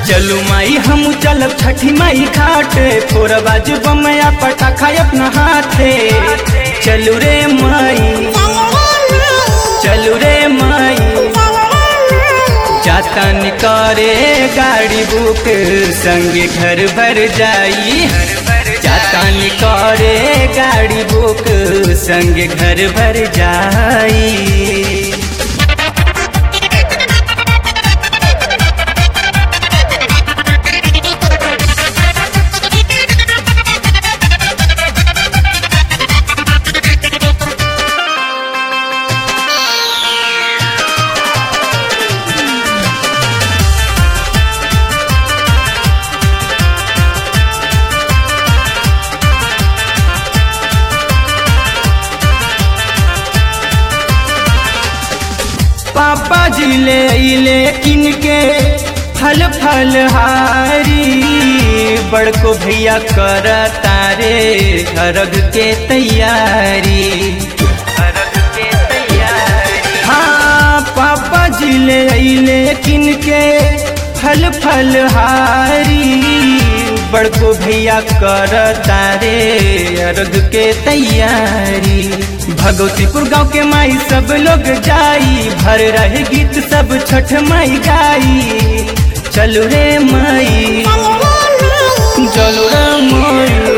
चलू माई हम चलब छठी माई घाटे फोर बाज बमया पटाखा अपना हाथे चलू रे माई चलू रे माई जातन करे गाड़ी बुक संगे घर भर जाई जातन करे गाड़ी बुक संगे घर भर जाई पापा जी ले अइले किनके फल फल हारी बड़को भैया कर तारे अर्घ के तैयारी अर्घ के तैयारी हाँ पापा जी ले अइले किनके फल फल हारी बड़को भैया कर तारे अर्घ के तैयारी भगवतीपुर गांव के माई सब लोग जाई भर रहे गीत सब छठ माई गाई चलो रे माई चलो रे माई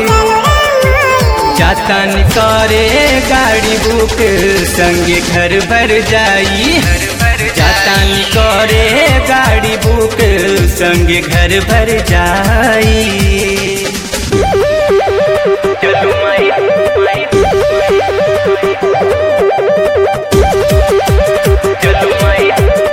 जातन करे गाड़ी बुक संगे घर भर जाई जातन करे गाड़ी बुक संगे घर भर जाई चलो माई चलो माई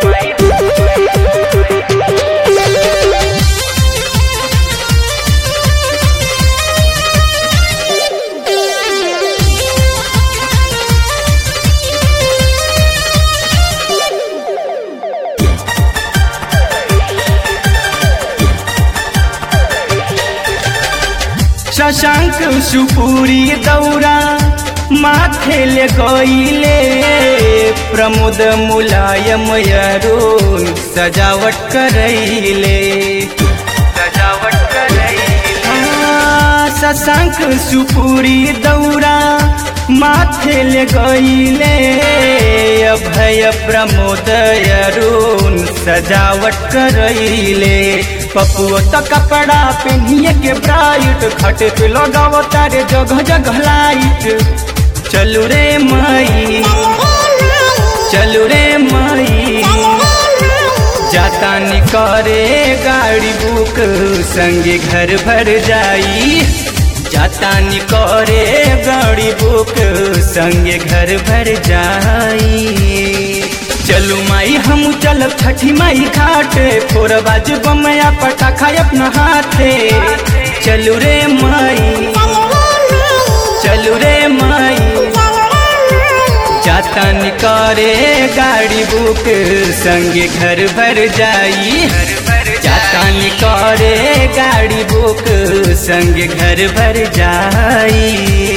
शशांक सुपुरी दौरा माथे ले गईले प्रमोद मुलायम अरुण सजावट करैले सजावट करैले शशांक सुपुरी दौरा माथे ले गईले अभय प्रमोद अरुण सजावट करैले पपुओ तो कपड़ा पहनिए के ब्राइट खटे पे लगावो तारे जगह जगह लाइट चलू रे माई चलू रे माई जातानी करे गाड़ी बुक संगे घर भर जाई जातानी करे गाड़ी बुक संगे घर भर जाई चलू माई हम चलब छठी माई घाटे फोर बाज बमया पटाखा अपना हाथे चलू रे माई चलू रे माई जातन करे गाड़ी बुक संगे घर भर जाई जातन करे गाड़ी बुक संगे घर भर जाई